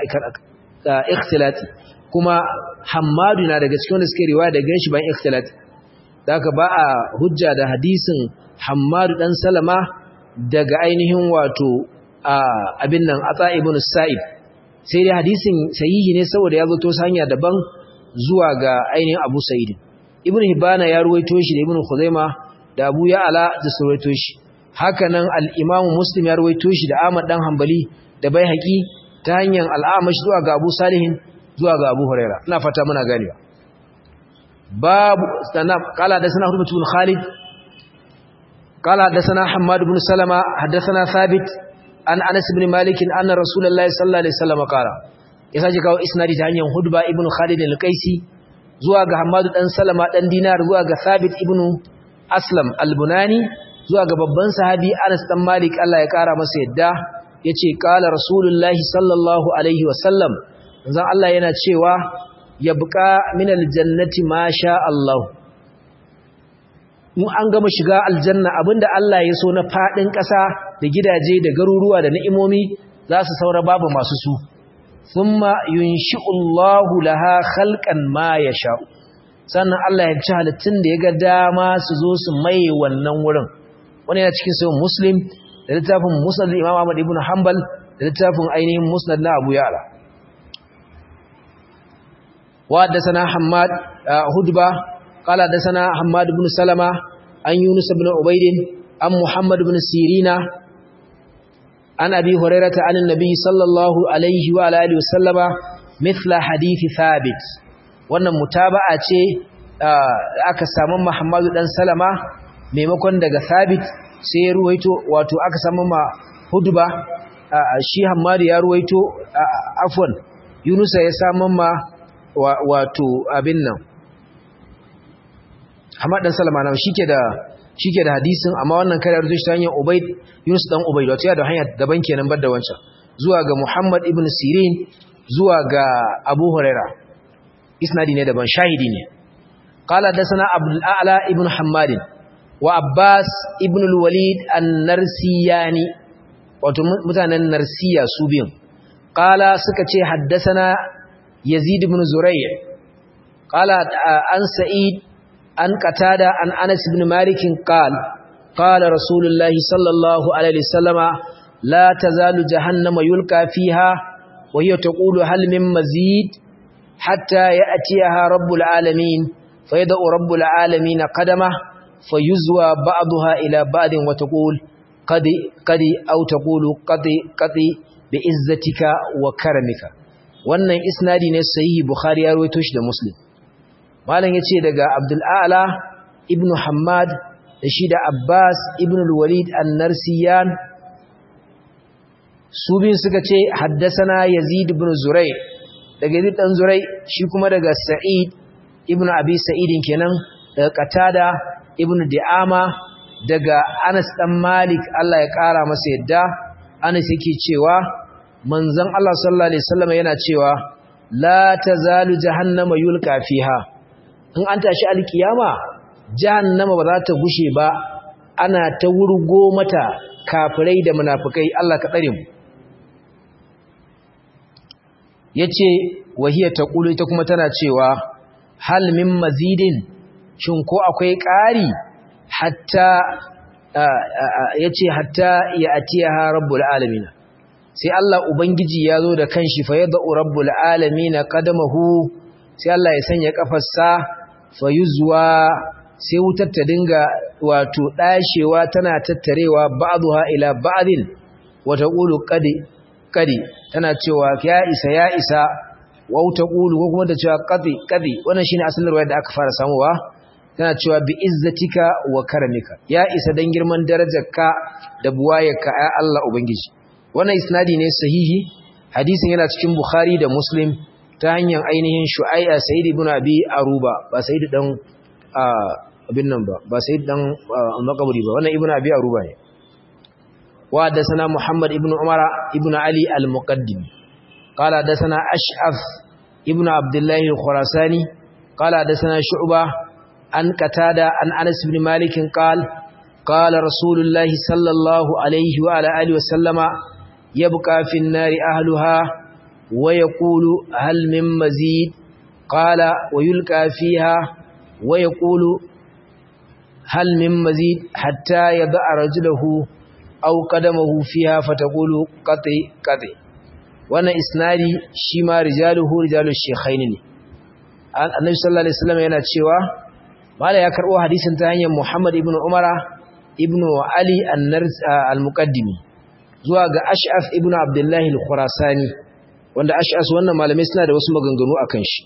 ikhtilati kuma Hammadu na daga cikin wanda suke riwaya daga shi bayan ikhtilati haka ba a hujja da hadisin Hammadu dan Salama daga ainihin wato abin nan Atha ibn Sa'ib sai dai hadisin sahihi ne saboda ya zo to hanya daban zuwa ga ainihin Abu Sa'id Ibn Hibana ya ruwaito shi da Ibn Khuzaima da Abu Ya'la da su ruwaito shi haka nan al-Imam Muslim ya ruwaito shi da Ahmad dan Hanbali da Baihaqi ta hanyar al-Amash zuwa ga Abu Salihin zuwa ga Abu Huraira ina fata muna ganewa باب استناب قال حدثنا هرمة بن خالد قال حدثنا حماد بن سلمة حدثنا ثابت عن أنس بن مالك أن رسول الله صلى الله عليه وسلم قال يساجي كاو إسنادي تهنيا هدبة ابن خالد القيسي زواج حماد بن سلمة بن دينار زواج ثابت ابن أسلم البناني زواج babban sahabi Anas dan Malik Allah ya kara masa yadda yace qala rasulullahi sallallahu alaihi wasallam manzon Allah yana cewa yabqa min aljannati ma sha Allah mu an gama shiga aljanna abinda Allah ya so na fadin ƙasa da gidaje da garuruwa da ni'imomi za su saura babu masu su thumma yunshi'u Allahu laha khalqan ma yasha sannan Allah ya ci halittun da ya ga dama su zo su mai wannan wurin wani yana cikin sahih muslim da littafin musnad Imam Ahmad ibn Hanbal da littafin ainihin musnad na Abu Ya'la وحدثنا حماد هدبة قال حدثنا حماد بن سلمة عن يونس بن عبيد عن محمد بن سيرين عن أبي هريرة عن النبي صلى الله عليه وعلى آله وسلم مثل حديث ثابت wannan mutaba'a ce aka samu Muhammadu dan Salama maimakon daga Thabit sai ya ruwaito wato aka samu ma Hudba shi Hammadu ya ruwaito afwan Yunusa ya samu ma wato abin nan Hamad dan Salama na shike da shike da hadisin amma wannan kare arzu shi ta hanyar Ubayd Yunus dan Ubayd wato ya da hanya daban kenan bar da wancan zuwa ga Muhammad ibn Sirin zuwa ga Abu Huraira isnadi ne daban shahidi ne qala dasana Abdul A'la ibn Hammad wa Abbas ibn al-Walid an-Narsiyani wato mutanen Narsiya su biyun qala suka ce haddasana يزيد بن زريع قال عن سعيد عن قتادة عن أنس بن مالك قال قال رسول الله صلى الله عليه وسلم la tazalu jahannama yulqa fiha wa hiya taqulu hal min mazid hatta ya'tiyaha rabbul alamin fayad'u rabbul alamin qadama fayuzwa ba'daha ila ba'din wa taqul qadi qadi aw taqulu qadi qadi bi'izzatika wa karamika wannan isnadi ne sahihi bukhari ya rawaito shi da muslim malam yace daga abdul a'la ibnu hammad da shi da abbas ibnu al-walid an-narsiyan su bin suka ce haddasana yazid ibn zurai daga yazid dan zurai shi kuma daga sa'id ibnu abi sa'idin kenan daga qatada ibnu di'ama daga anas dan malik Allah ya kara masa yadda anas yake cewa manzon Allah sallallahu alaihi wasallam yana cewa la tazalu jahannama yulqa fiha in an tashi alkiyama jahannama ba za ta gushe ba ana ta wurgo mata kafirai da munafikai Allah ka tsare mu yace wahiya taqulu ita kuma tana cewa hal min mazidin shin ko akwai ƙari hatta yace hatta ya atiyaha rabbul alamin sai Allah ubangiji ya zo da kanshi fa yad'u rabbul alamin qadamahu sai Allah ya sanya kafarsa fa yuzwa sai wutar ta dinga wato dashewa tana tattarewa ba'dha ila ba'din wa taqulu qadi qadi tana cewa ya isa ya isa wa taqulu ko kuma ta cewa qadi qadi wannan shine asalin ruwaya da aka fara samuwa tana cewa bi izzatika wa karamika ya isa dan girman darajarka da buwayarka ya Allah ubangiji wannan isnadi ne sahihi hadisin yana cikin bukhari da muslim ta hanyar ainihin shu'ai'a sayyid ibn abi aruba ba sayyid dan abin nan ba ba sayyid dan makaburi ba wannan ibn abi aruba ne wa da sana muhammad ibn umara ibn ali al-muqaddim qala da sana ash'af ibn abdullah al-khurasani qala da sana shu'ba an qatada an anas ibn malik qala قال رسول الله صلى الله عليه وعلى آله وسلم يبقى في النار أهلها ويقول هل من مزيد قال ويلقى فيها ويقول هل من مزيد حتى يضع رجله أو قدمه فيها فتقول قطي قطي وانا إسنادي شما رجاله رجال الشيخين النبي صلى الله عليه وسلم yana cewa mala ya karbo hadisin ta hanyar Muhammad ibn Umara ibn Ali al-Muqaddimi zuwa ga Ash'af ibn Abdullah al-Khurasani wanda Ash'as wannan malamai suna da wasu maganganu akan shi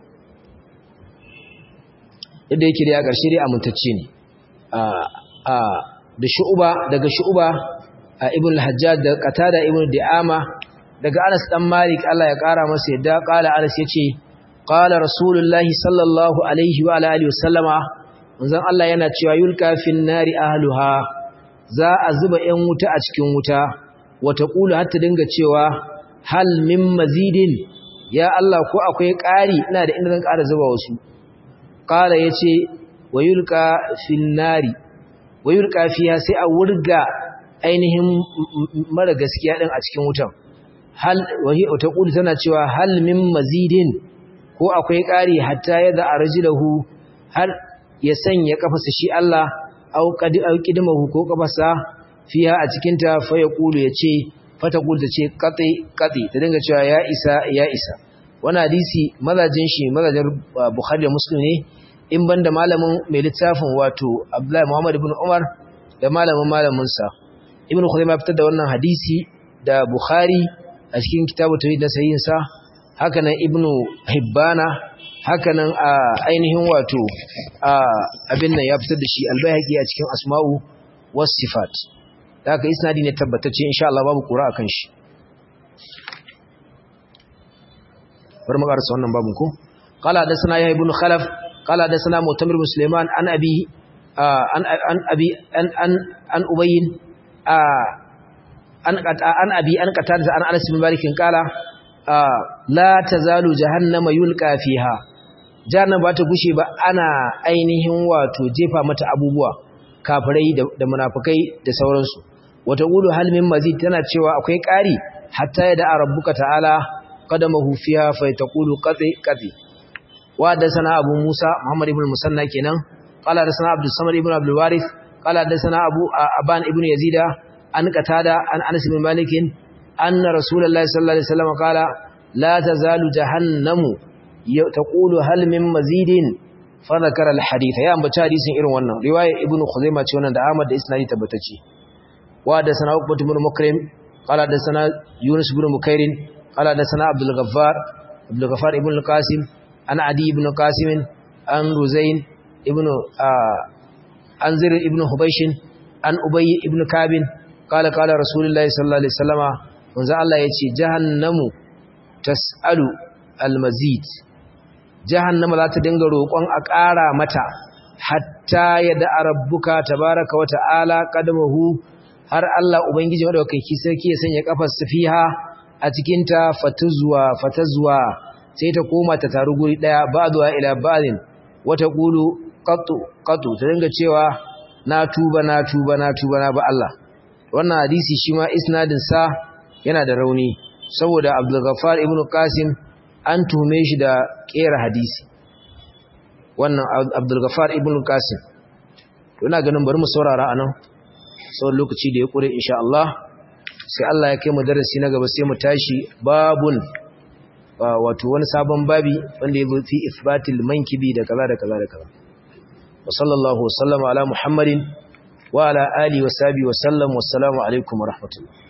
yadda yake da ya ƙarshe dai amintacce ne a da shu'uba daga shu'uba ibn al-Hajjaj da Qatada ibn Di'ama daga Anas dan Malik Allah ya ƙara masa yadda qala Anas yace qala Rasulullahi sallallahu alaihi wa alihi wasallama manzon Allah yana cewa yulka fin nari ahluha za a zuba 'yan wuta a cikin wuta wata kula hatta dinga cewa hal min mazidin ya Allah ko akwai ƙari ina da inda zan ƙara zuba wasu qala yace wayulka fin nari wayulka fiya sai a wurga ainihin mara gaskiya din a cikin wutan hal wahi wata kula tana cewa hal min mazidin ko akwai ƙari hatta yadda arjilahu har ya sanya kafasa shi Allah au qad au qidmahu ko kafasa fiha a cikin ta fa yaqulu yace fa taqul tace qati qati ta dinga cewa ya isa ya isa wannan hadisi mazajin shi mazajin Bukhari da Muslim ne in banda malamin mai littafin wato Abdullah Muhammad ibn Umar da malamin malamin sa Ibn Khuzaimah fitar da wannan hadisi da Bukhari a cikin kitabu tawhid na sahihin sa haka nan Ibn Hibbana hakanan a ainihin wato abin nan ya fitar da shi albayhaqi a cikin asma'u was sifat haka isnadi ne tabbatacce insha Allah babu kura akan shi bar mu karasa wannan babun ko qala da sana ya ibn khalaf qala da sana mutamir musliman an abi an an abi an an an ubayyin an an abi an qatada an anas bin malik qala la tazalu jahannama yulqa fiha jahannama ba ta gushe ba ana ainihin wato jefa mata abubuwa kafirai da munafikai da sauransu wata qulu hal min mazid tana cewa akwai ƙari hatta ya da rabbuka ta'ala qadamahu fiha fa taqulu qati qati wa da sana abu musa muhammad ibn musanna kenan qala da sana abdus samad ibn abdul warith qala da sana abu aban ibn yazida an qatada an Anas bin Malik anna Rasulullahi sallallahu alaihi wasallam qala la tazalu jahannamu taqulu hal min mazidin fa dhakara al-hadith ya ambaci hadisin irin wannan riwaya ibnu Khuzaimah ce wannan da Ahmad da isnadi tabbatacce wa da sana Uqbah ibn Mukrim qala da sana Yunus ibn Mukairin qala da sana Abdul Ghaffar Abdul Ghaffar ibn al-Qasim an Adi ibn Qasim an Ruzain ibn an Zir ibn Hubayshin an Ubay ibn Kabin qala qala Rasulullahi sallallahu alaihi wasallama manzo Allah yace jahannamu tas'alu al-mazid jahannama za ta dinga roƙon a ƙara mata hatta yada rabbuka tabaraka wa ta'ala qadamahu har Allah ubangiji madaukaki sarki ya sanya kafar fiha a cikin ta fatuzwa fatazwa sai ta koma ta taru guri daya ba'dwa ila ba'din wata qulu qatu qatu ta dinga cewa na tuba na tuba na tuba na ba Allah wannan hadisi shi ma isnadin sa yana da rauni saboda Abdul Ghaffar ibn Qasim an tume shi da kera hadisi wannan Abdul Ghaffar ibn Qasim to ina ganin bari mu saurara anan tsawon lokaci da ya kure insha Allah sai Allah ya kai mu darasi na gaba sai mu tashi babun wato wani sabon babi wanda ya fi isbatil mankibi da kaza da kaza da kaza wa sallallahu wasallama ala muhammadin wa ala alihi wa sahbihi wa sallam wassalamu alaikum wa rahmatullah